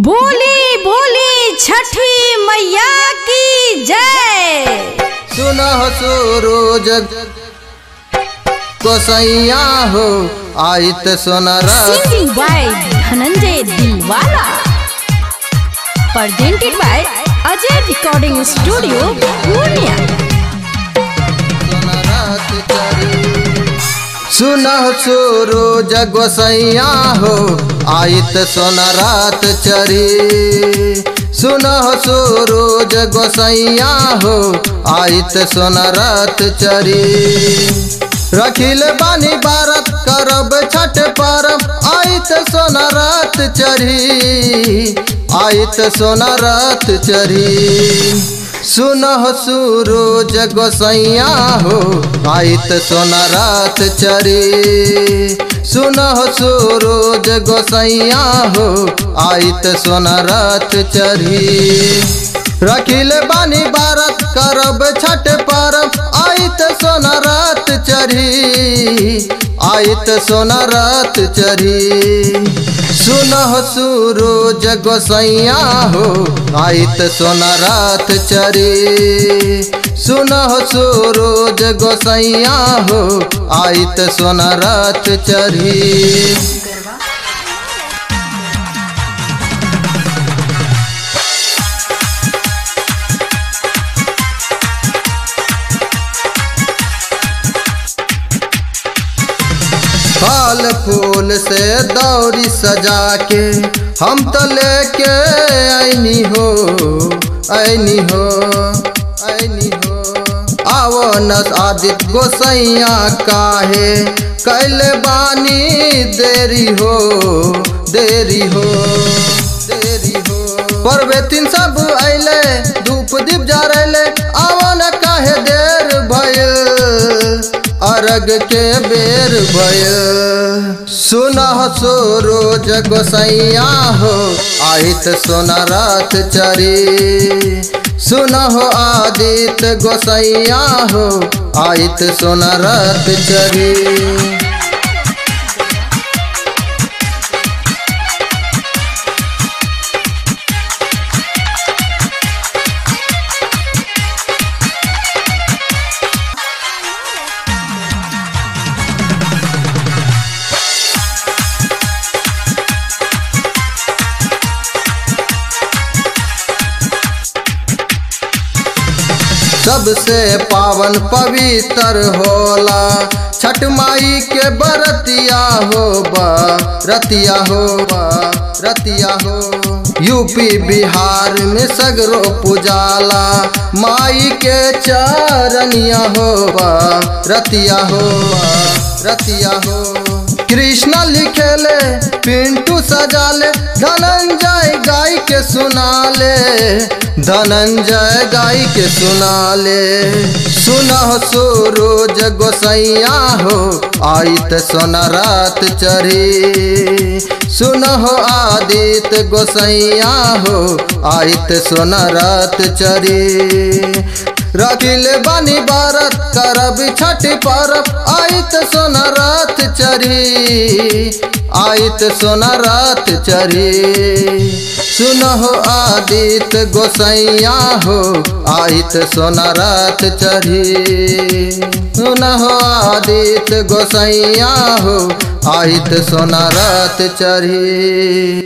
बोली बोली छठी मैया की जय सुनह सूरज गोसैया हो आइत सोनरा singing by Dhananjay Dilwala presented by Ajay recording studio Purnia सुनह सूरज गोसैया हो आइत सोनरात चरी सुनह सूरज गोसैया हो आइत सोनरात चरी रखिल बानी बारत करब छठ परब आइत सोनरात चढ़ी आइत सोनरात चढ़ी सुनह सूरज गोसैया हो आइत सोनरात चढ़ी सुनह सूरज गोसैया हो आइत सोनरात चढ़ी रखिल बानी बारत करब छठ परब आइत सोनरात चढ़ी आइत सोनरात चढ़ी सुनह सूरज गोसैया हो आइत सोनरात चढ़ी सुनह सूरज गोसैया हो आइत सोनरात चढ़ी फल फूल से दौरी सजा के हम तो लेके आईनी हो आईनी हो आईनी हो आवो नस आदित गोसैया काहे कैल बानी देरी हो देरी हो देरी हो परवे तीन सब अइले धूप दीप जरैले आवो न काहे देर भइल अरग के बेर भय सुनह सूरज गोसैया हो आहित सोनरात चरी सुनह आदित गोसैया हो आहित सोनरात चरी सबसे पावन पवित्र होला छठ माई के बरतिया हो बा रतिया हो बा रतिया हो यूपी बिहार में सगरो पुजाला माई के चरनिया हो बा रतिया हो बा रतिया हो कृष्ण लिखेले पिंटू सजाले धनंजय गाय के सुनाले धनंजय गाय के सुनाले सुनह सूरज गोसैया हो आइत सोनरात चढ़ी सुनह आदित गोसैया हो आइत सोनरात चढ़ी रखिल बानी बारत करब छठ परब आइत सोनरात चढ़ी आइत सोनरात चढ़ी सुनहो आदित गोसैया हो आइत सोनरात चढ़ी सुनहो आदित गोसैया हो आइत सोनरात चढ़ी